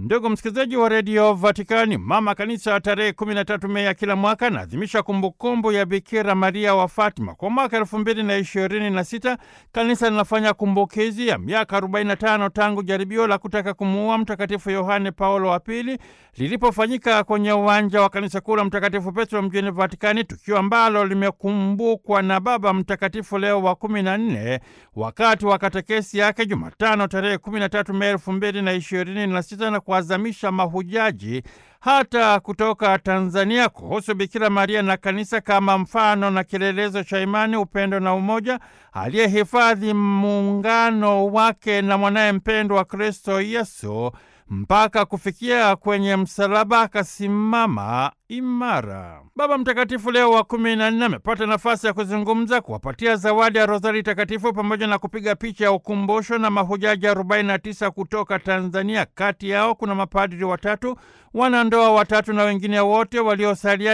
Ndugu msikilizaji wa redio Vatikani, mama kanisa tarehe 13 Mei ya kila mwaka anaadhimisha kumbukumbu ya Bikira Maria wa Fatima. Kwa mwaka elfu mbili na ishirini na sita kanisa linafanya kumbukizi ya miaka 45 tangu jaribio la kutaka kumuua Mtakatifu Yohane Paulo wa Pili lilipofanyika kwenye uwanja wa kanisa kuu la Mtakatifu Petro mjini Vatikani, tukio ambalo limekumbukwa na Baba Mtakatifu Leo wa kumi na nne wakati wa katekesi yake Jumatano tarehe 13 Mei elfu mbili na ishirini na sita na kuazamisha mahujaji hata kutoka Tanzania kuhusu Bikira Maria na kanisa kama mfano na kielelezo cha imani, upendo na umoja, aliyehifadhi muungano wake na mwanaye mpendwa wa Kristo Yesu mpaka kufikia kwenye msalaba akasimama imara. Baba Mtakatifu Leo wa kumi na nne amepata nafasi ya kuzungumza, kuwapatia zawadi ya rozari takatifu pamoja na kupiga picha ya ukumbusho na mahujaji 49 kutoka Tanzania. Kati yao kuna mapadri watatu, wanandoa watatu na wengine wote waliosalia